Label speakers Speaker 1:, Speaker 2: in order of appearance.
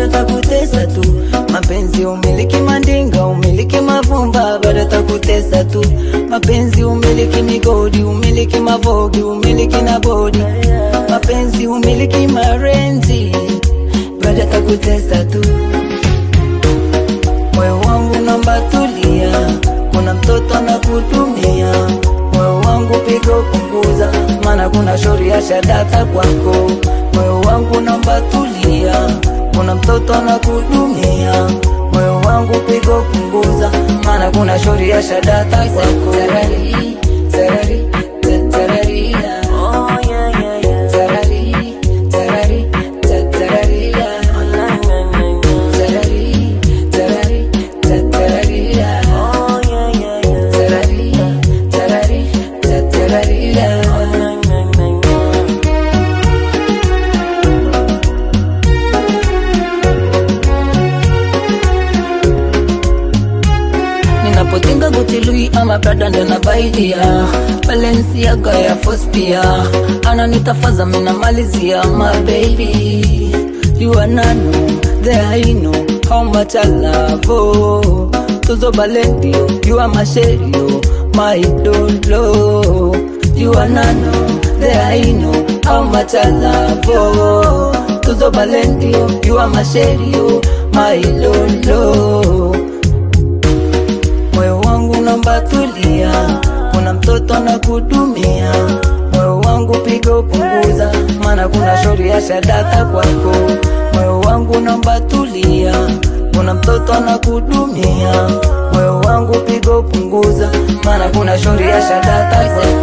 Speaker 1: bado takutesa tu. Mapenzi umiliki mandinga, umiliki mavumba, bado takutesa tu. Mapenzi umiliki migodi, umiliki mavogi, umiliki na bodi. Mapenzi umiliki marenzi, bado takutesa tu. Moyo wangu naomba tulia, kuna mtoto anakutumia. Moyo wangu pigo punguza, maana kuna shauri ya shadata kwako. Moyo wangu naomba tulia, kuna mtoto anakutumia. Moyo wangu pigo punguza, maana kuna shauri ya shadata kwako. Tarari, tarari, ta- tarari, oh yeah yeah yeah. Tarari, tarari, ta- tarari, Tarari, tarari, ta- tarari, oh yeah yeah yeah. Tarari, tarari, ta- tarari, oh na na na na. Ninapotinga Gucci Louis ama Prada ndo nabaidia Balenciaga ya Fospia ananitafaza mina malizia my baby you are nano there I know how much I love oh Tuzo Balendio you are my sherio my dolo you are nano there I know how much I love oh Tuzo Balendio you are my sherio my lolo Moyo wangu naomba tulia, kuna mtoto anakudumia. Moyo wangu piga upunguza, maana kuna shauri ya shadata kwako. Moyo wangu naomba tulia, kuna mtoto anakudumia. Moyo wangu piga upunguza, maana kuna shauri ya shadata kwako.